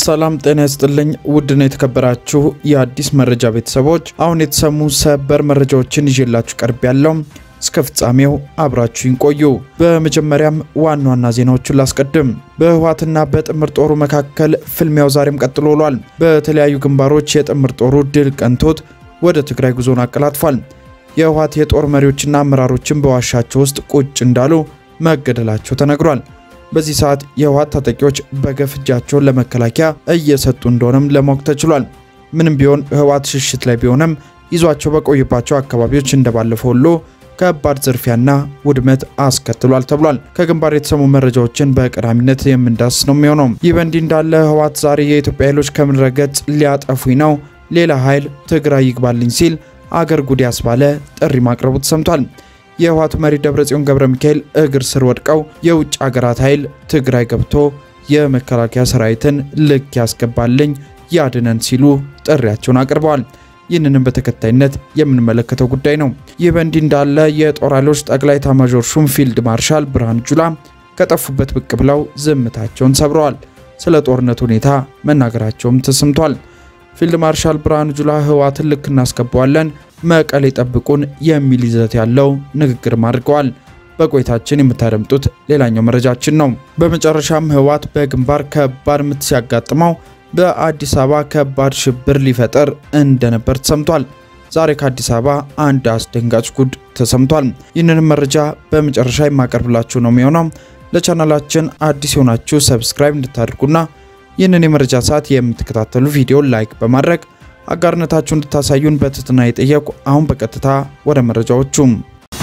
ሰላም ጤና ይስጥልኝ። ውድና የተከበራችሁ የአዲስ መረጃ ቤተሰቦች አሁን የተሰሙ ሰበር መረጃዎችን ይዤላችሁ ቀርብ ያለው እስከ ፍጻሜው አብራችሁን ቆዩ። በመጀመሪያም ዋና ዋና ዜናዎቹን ላስቀድም። በህወሓትና በጥምር ጦሩ መካከል ፍልሚያው ዛሬም ቀጥሎ ውሏል። በተለያዩ ግንባሮች የጥምር ጦሩ ድል ቀንቶት ወደ ትግራይ ጉዞን አቀላጥፏል። የህወሓት የጦር መሪዎችና አመራሮችን በዋሻቸው ውስጥ ቁጭ እንዳሉ መገደላቸው ተነግሯል። በዚህ ሰዓት የህወሓት ታጣቂዎች በገፍ እጃቸውን ለመከላከያ እየሰጡ እንደሆነም ለማወቅ ተችሏል። ምንም ቢሆን ህወሓት ሽሽት ላይ ቢሆንም ይዟቸው በቆይባቸው አካባቢዎች እንደባለፈው ሁሉ ከባድ ዝርፊያና ውድመት አስከትሏል ተብሏል። ከግንባር የተሰሙ መረጃዎችን በቀዳሚነት የምንዳስ ነው የሚሆነው። ይህ በእንዲህ እንዳለ ህወሓት ዛሬ የኢትዮጵያ ኃይሎች ከምድረ ገጽ ሊያጠፉኝ ነው፣ ሌላ ኃይል ትግራይ ይግባልኝ ሲል አገር ጉድ ያስባለ ጥሪ ማቅረቡ ተሰምቷል። የህወሓቱ መሪ ደብረጽዮን ገብረ ሚካኤል እግር ስር ወድቀው የውጭ አገራት ኃይል ትግራይ ገብቶ የመከላከያ ሰራዊትን ልክ ያስገባልኝ ያድነን ሲሉ ጥሪያቸውን አቅርበዋል። ይህንንም በተከታይነት የምንመለከተው ጉዳይ ነው። ይህ በእንዲህ እንዳለ የጦር ኃይሎች ጠቅላይ ኤታማዦር ሹም ፊልድ ማርሻል ብርሃኑ ጁላ ከጠፉበት ብቅ ብለው ዝምታቸውን ሰብረዋል። ስለ ጦርነት ሁኔታ መናገራቸውም ተሰምቷል። ፊልድ ማርሻል ብርሃኑ ጁላ ህወሓትን ልክ እናስገባዋለን፣ መቀሌ ጠብቁን የሚል ይዘት ያለው ንግግርም አድርገዋል። በቆይታችን የምታደምጡት ሌላኛው መረጃችን ነው። በመጨረሻም ህወሓት በግንባር ከባድ ምት ሲያጋጥመው በአዲስ አበባ ከባድ ሽብር ሊፈጠር እንደነበር ተሰምቷል። ዛሬ ከአዲስ አበባ አንድ አስደንጋጭ ጉድ ተሰምቷል። ይህንንም መረጃ በመጨረሻ የማቀርብላችሁ ነው የሚሆነው። ለቻናላችን አዲስ የሆናችሁ ሰብስክራይብ እንድታደርጉና ይህንን የመረጃ ሰዓት የምትከታተሉ ቪዲዮ ላይክ በማድረግ አጋርነታችሁ እንድታሳዩን በትህትና የጠየቁ። አሁን በቀጥታ ወደ መረጃዎቹም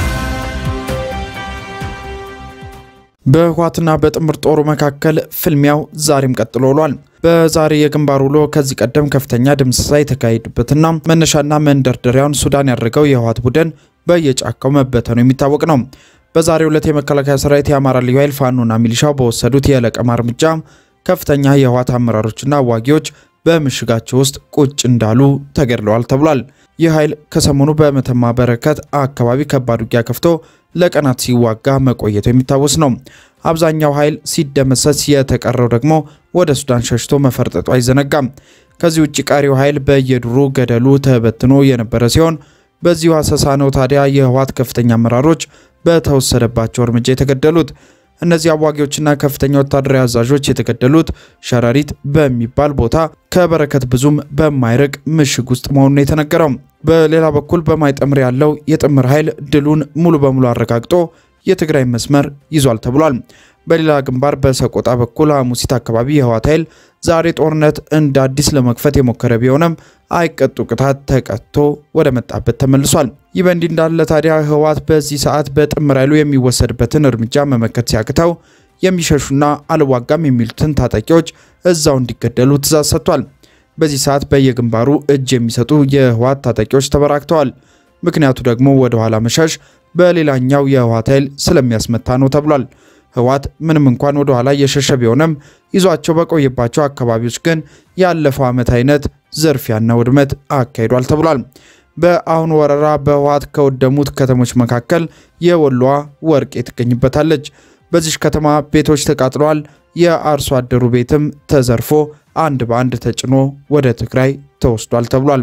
በህወሓትና በጥምር ጦሩ መካከል ፍልሚያው ዛሬም ቀጥሎ ውሏል። በዛሬ የግንባር ውሎ ከዚህ ቀደም ከፍተኛ ድምሰሳ የተካሄደበትና መነሻና መንደርደሪያውን ሱዳን ያደረገው የህወሓት ቡድን በየጫካው መበተኑ የሚታወቅ ነው። በዛሬው ዕለት የመከላከያ ሰራዊት፣ የአማራ ልዩ ኃይል፣ ፋኖና ሚሊሻው በወሰዱት የለቀማ እርምጃ ከፍተኛ የህወሓት አመራሮችና አዋጊዎች በምሽጋቸው ውስጥ ቁጭ እንዳሉ ተገድለዋል ተብሏል። ይህ ኃይል ከሰሞኑ በመተማ በረከት አካባቢ ከባድ ውጊያ ከፍቶ ለቀናት ሲዋጋ መቆየቱ የሚታወስ ነው። አብዛኛው ኃይል ሲደመሰስ፣ የተቀረው ደግሞ ወደ ሱዳን ሸሽቶ መፈርጠጡ አይዘነጋም። ከዚህ ውጭ ቀሪው ኃይል በየዱሩ ገደሉ ተበትኖ የነበረ ሲሆን በዚሁ አሰሳ ነው ታዲያ የህወሓት ከፍተኛ አመራሮች በተወሰደባቸው እርምጃ የተገደሉት። እነዚህ አዋጊዎችና ከፍተኛ ወታደራዊ አዛዦች የተገደሉት ሸረሪት በሚባል ቦታ ከበረከት ብዙም በማይርቅ ምሽግ ውስጥ መሆኑን የተነገረው። በሌላ በኩል በማይጠምር ያለው የጥምር ኃይል ድሉን ሙሉ በሙሉ አረጋግጦ የትግራይ መስመር ይዟል ተብሏል። በሌላ ግንባር በሰቆጣ በኩል ሐሙሲት አካባቢ የህወሓት ኃይል ዛሬ ጦርነት እንደ አዲስ ለመክፈት የሞከረ ቢሆንም አይቀጡ ቅጣት ተቀጥቶ ወደ መጣበት ተመልሷል። ይህ በእንዲህ እንዳለ ታዲያ ህወሓት በዚህ ሰዓት በጥምር ኃይሉ የሚወሰድበትን እርምጃ መመከት ሲያቅተው የሚሸሹና አልዋጋም የሚሉትን ታጣቂዎች እዛው እንዲገደሉ ትእዛዝ ሰጥቷል። በዚህ ሰዓት በየግንባሩ እጅ የሚሰጡ የህወሓት ታጣቂዎች ተበራክተዋል። ምክንያቱ ደግሞ ወደ ኋላ መሻሽ በሌላኛው የህወሓት ኃይል ስለሚያስመታ ነው ተብሏል። ህወሓት ምንም እንኳን ወደ ኋላ እየሸሸ ቢሆንም ይዟቸው በቆየባቸው አካባቢዎች ግን ያለፈው ዓመት አይነት ዝርፊያና ውድመት አካሂዷል ተብሏል። በአሁኑ ወረራ በህወሓት ከወደሙት ከተሞች መካከል የወሎዋ ወርቄ ትገኝበታለች። በዚች ከተማ ቤቶች ተቃጥለዋል። የአርሶ አደሩ ቤትም ተዘርፎ አንድ በአንድ ተጭኖ ወደ ትግራይ ተወስዷል ተብሏል።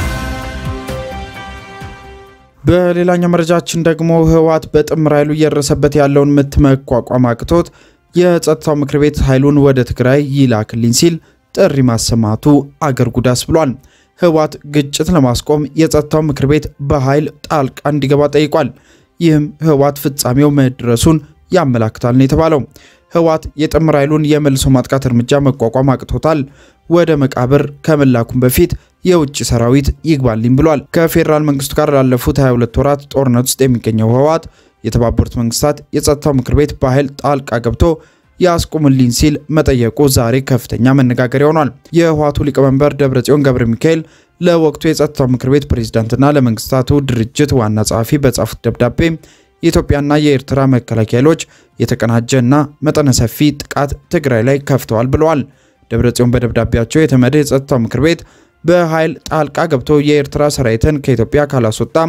በሌላኛው መረጃችን ደግሞ ህወሓት በጥምር ኃይሉ እየደረሰበት ያለውን ምት መቋቋም አቅቶት የጸጥታው ምክር ቤት ኃይሉን ወደ ትግራይ ይላክልኝ ሲል ጥሪ ማሰማቱ አገር ጉዳስ ብሏል። ህወሓት ግጭት ለማስቆም የጸጥታው ምክር ቤት በኃይል ጣልቃ እንዲገባ ጠይቋል። ይህም ህወሓት ፍጻሜው መድረሱን ያመላክታል ነው የተባለው። ህወሓት የጥምር ኃይሉን የመልሶ ማጥቃት እርምጃ መቋቋም አቅቶታል። ወደ መቃብር ከመላኩም በፊት የውጭ ሰራዊት ይግባልኝ ብሏል። ከፌዴራል መንግስቱ ጋር ላለፉት 22 ወራት ጦርነት ውስጥ የሚገኘው ህወሓት የተባበሩት መንግስታት የጸጥታው ምክር ቤት በኃይል ጣልቃ ገብቶ ያስቁምልኝ ሲል መጠየቁ ዛሬ ከፍተኛ መነጋገሪያ ሆኗል። የህወሓቱ ሊቀመንበር ደብረጽዮን ገብረ ሚካኤል ለወቅቱ የጸጥታው ምክር ቤት ፕሬዝዳንትና ለመንግስታቱ ድርጅት ዋና ጸሐፊ በጻፉት ደብዳቤ የኢትዮጵያና የኤርትራ መከላከያ ኃይሎች የተቀናጀ እና መጠነ ሰፊ ጥቃት ትግራይ ላይ ከፍተዋል ብለዋል። ደብረጽዮን በደብዳቤያቸው የተመድ የጸጥታው ምክር ቤት በኃይል ጣልቃ ገብቶ የኤርትራ ሰራዊትን ከኢትዮጵያ ካላስወጣ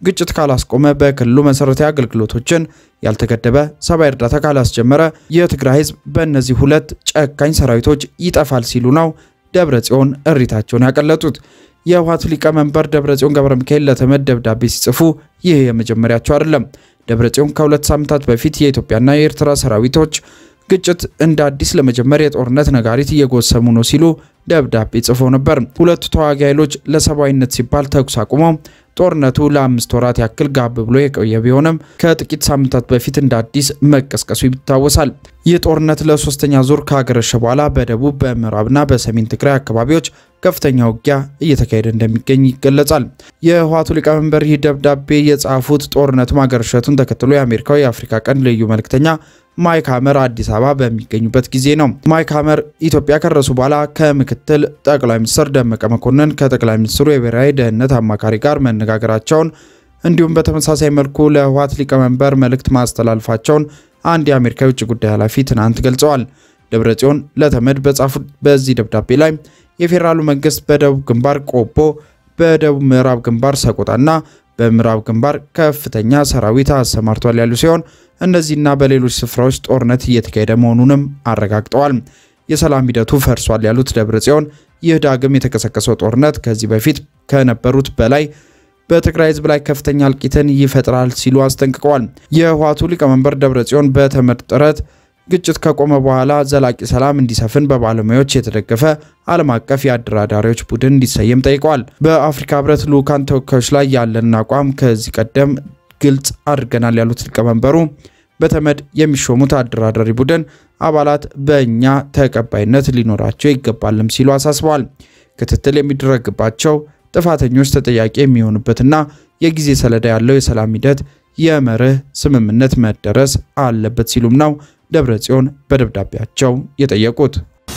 ግጭት ካላስቆመ፣ በክልሉ መሰረታዊ አገልግሎቶችን ያልተገደበ ሰብአዊ እርዳታ ካላስጀመረ የትግራይ ህዝብ በእነዚህ ሁለት ጨካኝ ሰራዊቶች ይጠፋል ሲሉ ነው ደብረ ጽዮን እሪታቸውን ያቀለጡት። የህወሓቱ ሊቀመንበር ደብረ ጽዮን ገብረ ሚካኤል ለተመድ ደብዳቤ ሲጽፉ ይህ የመጀመሪያቸው አይደለም። ደብረ ጽዮን ከሁለት ሳምንታት በፊት የኢትዮጵያና የኤርትራ ሰራዊቶች ግጭት እንደ አዲስ ለመጀመር የጦርነት ነጋሪት እየጎሰሙ ነው ሲሉ ደብዳቤ ጽፈው ነበር። ሁለቱ ተዋጊ ኃይሎች ለሰብአዊነት ሲባል ተኩስ አቁመው ጦርነቱ ለአምስት ወራት ያክል ጋብ ብሎ የቆየ ቢሆንም ከጥቂት ሳምንታት በፊት እንደ አዲስ መቀስቀሱ ይታወሳል። ይህ ጦርነት ለሶስተኛ ዙር ካገረሸ በኋላ በደቡብ በምዕራብና በሰሜን ትግራይ አካባቢዎች ከፍተኛ ውጊያ እየተካሄደ እንደሚገኝ ይገለጻል። የህወሓቱ ሊቀመንበር ይህ ደብዳቤ የጻፉት ጦርነቱ ማገረሸቱን ተከትሎ የአሜሪካው የአፍሪካ ቀንድ ልዩ መልእክተኛ ማይክ ሀመር አዲስ አበባ በሚገኙበት ጊዜ ነው። ማይክ ሀመር ኢትዮጵያ ከደረሱ በኋላ ከምክትል ጠቅላይ ሚኒስትር ደመቀ መኮንን ከጠቅላይ ሚኒስትሩ የብሔራዊ ደህንነት አማካሪ ጋር መነጋገራቸውን እንዲሁም በተመሳሳይ መልኩ ለህወሓት ሊቀመንበር መልእክት ማስተላለፋቸውን አንድ የአሜሪካ የውጭ ጉዳይ ኃላፊ ትናንት ገልጸዋል። ደብረጽዮን ለተመድ በጻፉት በዚህ ደብዳቤ ላይ የፌዴራሉ መንግስት በደቡብ ግንባር ቆቦ፣ በደቡብ ምዕራብ ግንባር ሰቆጣና በምዕራብ ግንባር ከፍተኛ ሰራዊት አሰማርቷል ያሉ ሲሆን እነዚህና በሌሎች ስፍራዎች ጦርነት እየተካሄደ መሆኑንም አረጋግጠዋል። የሰላም ሂደቱ ፈርሷል ያሉት ደብረ ጽዮን ይህ ዳግም የተቀሰቀሰው ጦርነት ከዚህ በፊት ከነበሩት በላይ በትግራይ ህዝብ ላይ ከፍተኛ እልቂትን ይፈጥራል ሲሉ አስጠንቅቀዋል። የህወሓቱ ሊቀመንበር ደብረ ጽዮን በተመድ ጥረት ግጭት ከቆመ በኋላ ዘላቂ ሰላም እንዲሰፍን በባለሙያዎች የተደገፈ ዓለም አቀፍ የአደራዳሪዎች ቡድን እንዲሰየም ጠይቀዋል። በአፍሪካ ህብረት ልዑካን ተወካዮች ላይ ያለንን አቋም ከዚህ ቀደም ግልጽ አድርገናል ያሉት ሊቀመንበሩ በተመድ የሚሾሙት አደራዳሪ ቡድን አባላት በእኛ ተቀባይነት ሊኖራቸው ይገባልም ሲሉ አሳስበዋል። ክትትል የሚደረግባቸው ጥፋተኞች ተጠያቂ የሚሆኑበትና የጊዜ ሰሌዳ ያለው የሰላም ሂደት የመርህ ስምምነት መደረስ አለበት ሲሉም ነው ደብረ ጽዮን በደብዳቤያቸው የጠየቁት።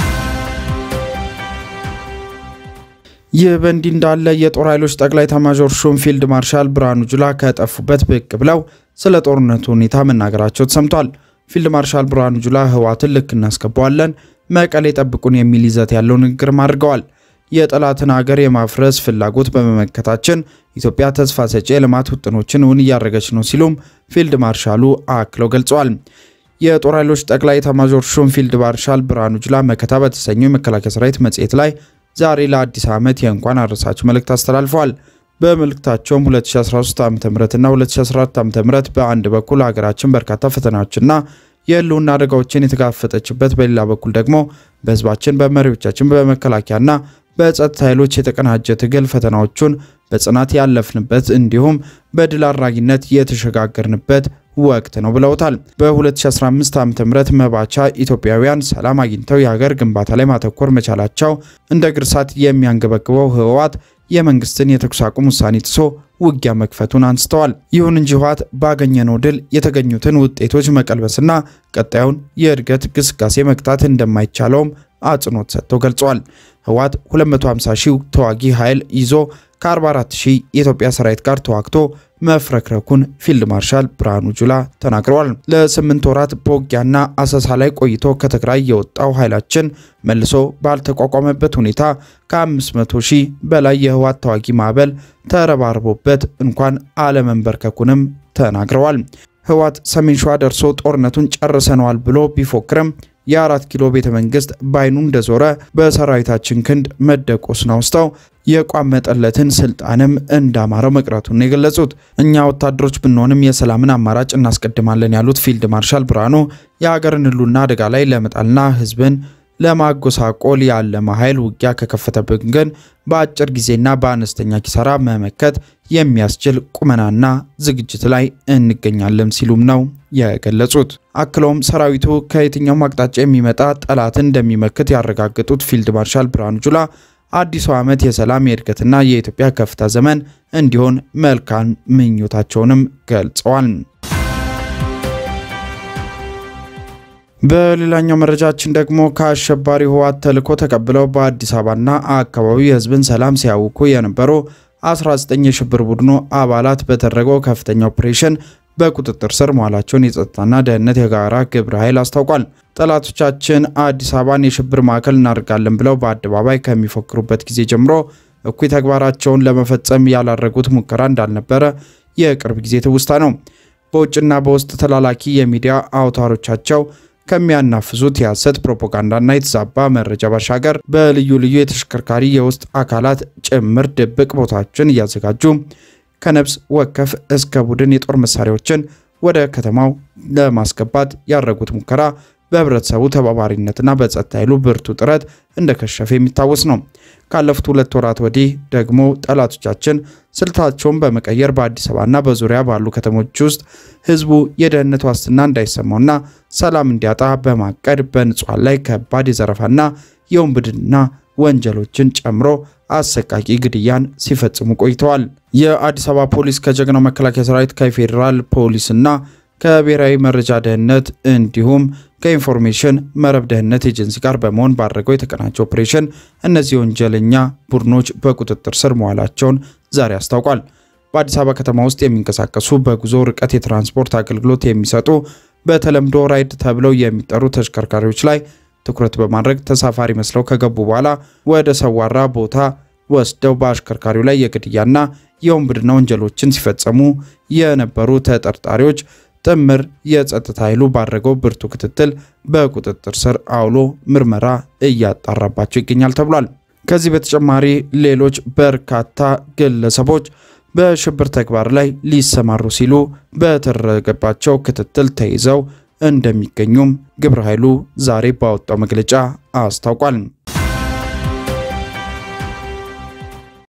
ይህ በእንዲህ እንዳለ የጦር ኃይሎች ጠቅላይ ኤታማዦር ሹም ፊልድ ማርሻል ብርሃኑ ጁላ ከጠፉበት ብቅ ብለው ስለ ጦርነቱ ሁኔታ መናገራቸው ተሰምቷል። ፊልድ ማርሻል ብርሃኑ ጁላ ህወሓትን ልክ እናስገባዋለን፣ መቀሌ ጠብቁን የሚል ይዘት ያለው ንግግርም አድርገዋል። የጠላትን ሀገር የማፍረስ ፍላጎት በመመከታችን ኢትዮጵያ ተስፋ ሰጪ የልማት ውጥኖችን እውን እያደረገች ነው ሲሉም ፊልድ ማርሻሉ አክለው ገልጸዋል። የጦር ኃይሎች ጠቅላይ ኤታማዦር ሹም ፊልድ ማርሻል ብርሃኑ ጁላ መከታ በተሰኘው የመከላከያ ሰራዊት መጽሔት ላይ ዛሬ ለአዲስ ዓመት የእንኳን አደረሳችሁ መልእክት አስተላልፈዋል። በመልእክታቸውም 2013 ዓ ም እና 2014 ዓ ም በአንድ በኩል ሀገራችን በርካታ ፈተናዎችና የህልውና አደጋዎችን የተጋፈጠችበት፣ በሌላ በኩል ደግሞ በህዝባችን፣ በመሪዎቻችን፣ በመከላከያና በጸጥታ ኃይሎች የተቀናጀ ትግል ፈተናዎቹን በጽናት ያለፍንበት እንዲሁም በድል አድራጊነት የተሸጋገርንበት ወቅት ነው ብለውታል። በ2015 ዓ.ም መባቻ ኢትዮጵያውያን ሰላም አግኝተው የሀገር ግንባታ ላይ ማተኮር መቻላቸው እንደ ግርሳት የሚያንገበግበው ህወሓት የመንግስትን የተኩስ አቁም ውሳኔ ጥሶ ውጊያ መክፈቱን አንስተዋል። ይሁን እንጂ ህወሓት ባገኘነው ድል የተገኙትን ውጤቶች መቀልበስና ቀጣዩን የእድገት ግስጋሴ መግታት እንደማይቻለውም አጽንኦት ሰጥተው ገልጸዋል። ህወሓት 250 ሺህ ተዋጊ ኃይል ይዞ ከ44 ሺህ የኢትዮጵያ ሰራዊት ጋር ተዋግቶ መፍረክረኩን ፊልድ ማርሻል ብርሃኑ ጁላ ተናግረዋል። ለስምንት ወራት በውጊያና አሰሳ ላይ ቆይቶ ከትግራይ የወጣው ኃይላችን መልሶ ባልተቋቋመበት ሁኔታ ከ500 ሺህ በላይ የህወሓት ተዋጊ ማዕበል ተረባርቦበት እንኳን አለመንበርከኩንም ተናግረዋል። ህወሓት ሰሜን ሸዋ ደርሶ ጦርነቱን ጨርሰነዋል ብሎ ቢፎክርም የአራት ኪሎ ቤተ መንግስት ባይኑ እንደዞረ በሰራዊታችን ክንድ መደቆስን አውስተው የቋመጠለትን ስልጣንም እንዳማረው መቅረቱን የገለጹት እኛ ወታደሮች ብንሆንም የሰላምን አማራጭ እናስቀድማለን ያሉት ፊልድ ማርሻል ብርሃኑ የሀገርን ህልውና አደጋ ላይ ለመጣልና ህዝብን ለማጎሳቆል ያለመ ኃይል ውጊያ ከከፈተብን ግን በአጭር ጊዜና በአነስተኛ ኪሳራ መመከት የሚያስችል ቁመናና ዝግጅት ላይ እንገኛለን ሲሉም ነው የገለጹት። አክለውም ሰራዊቱ ከየትኛውም አቅጣጫ የሚመጣ ጠላትን እንደሚመክት ያረጋገጡት ፊልድ ማርሻል ብርሃኑ ጁላ አዲሱ ዓመት የሰላም የእድገትና የኢትዮጵያ ከፍታ ዘመን እንዲሆን መልካም ምኞታቸውንም ገልጸዋል። በሌላኛው መረጃችን ደግሞ ከአሸባሪ ህወሓት ተልዕኮ ተቀብለው በአዲስ አበባና አካባቢው የህዝብን ሰላም ሲያውኩ የነበሩ 19 የሽብር ቡድኑ አባላት በተደረገው ከፍተኛ ኦፕሬሽን በቁጥጥር ስር መዋላቸውን የጸጥታና ደህንነት የጋራ ግብረ ኃይል አስታውቋል። ጠላቶቻችን አዲስ አበባን የሽብር ማዕከል እናደርጋለን ብለው በአደባባይ ከሚፎክሩበት ጊዜ ጀምሮ እኩይ ተግባራቸውን ለመፈጸም ያላረጉት ሙከራ እንዳልነበረ የቅርብ ጊዜ ትውስታ ነው። በውጭና በውስጥ ተላላኪ የሚዲያ አውታሮቻቸው ከሚያናፍሱት የሐሰት ፕሮፓጋንዳና የተዛባ መረጃ ባሻገር በልዩ ልዩ የተሽከርካሪ የውስጥ አካላት ጭምር ድብቅ ቦታዎችን እያዘጋጁ ከነፍስ ወከፍ እስከ ቡድን የጦር መሳሪያዎችን ወደ ከተማው ለማስገባት ያደረጉት ሙከራ በህብረተሰቡ ተባባሪነትና በጸጥታ ኃይሉ ብርቱ ጥረት እንደከሸፈ የሚታወስ ነው። ካለፉት ሁለት ወራት ወዲህ ደግሞ ጠላቶቻችን ስልታቸውን በመቀየር በአዲስ አበባና በዙሪያ ባሉ ከተሞች ውስጥ ህዝቡ የደህንነት ዋስትና እንዳይሰማውና ሰላም እንዲያጣ በማቀድ በንጹሐን ላይ ከባድ የዘረፋና የውንብድና ወንጀሎችን ጨምሮ አሰቃቂ ግድያን ሲፈጽሙ ቆይተዋል። የአዲስ አበባ ፖሊስ ከጀግናው መከላከያ ሰራዊት ከፌዴራል ፖሊስና ከብሔራዊ መረጃ ደህንነት እንዲሁም ከኢንፎርሜሽን መረብ ደህንነት ኤጀንሲ ጋር በመሆን ባደረገው የተቀናጀ ኦፕሬሽን እነዚህ ወንጀለኛ ቡድኖች በቁጥጥር ስር መዋላቸውን ዛሬ አስታውቋል። በአዲስ አበባ ከተማ ውስጥ የሚንቀሳቀሱ በጉዞ ርቀት የትራንስፖርት አገልግሎት የሚሰጡ በተለምዶ ራይድ ተብለው የሚጠሩ ተሽከርካሪዎች ላይ ትኩረት በማድረግ ተሳፋሪ መስለው ከገቡ በኋላ ወደ ሰዋራ ቦታ ወስደው በአሽከርካሪው ላይ የግድያና የወንብድና ወንጀሎችን ሲፈጸሙ የነበሩ ተጠርጣሪዎች ጥምር የጸጥታ ኃይሉ ባደረገው ብርቱ ክትትል በቁጥጥር ስር አውሎ ምርመራ እያጣራባቸው ይገኛል ተብሏል። ከዚህ በተጨማሪ ሌሎች በርካታ ግለሰቦች በሽብር ተግባር ላይ ሊሰማሩ ሲሉ በተደረገባቸው ክትትል ተይዘው እንደሚገኙም ግብረ ኃይሉ ዛሬ ባወጣው መግለጫ አስታውቋል።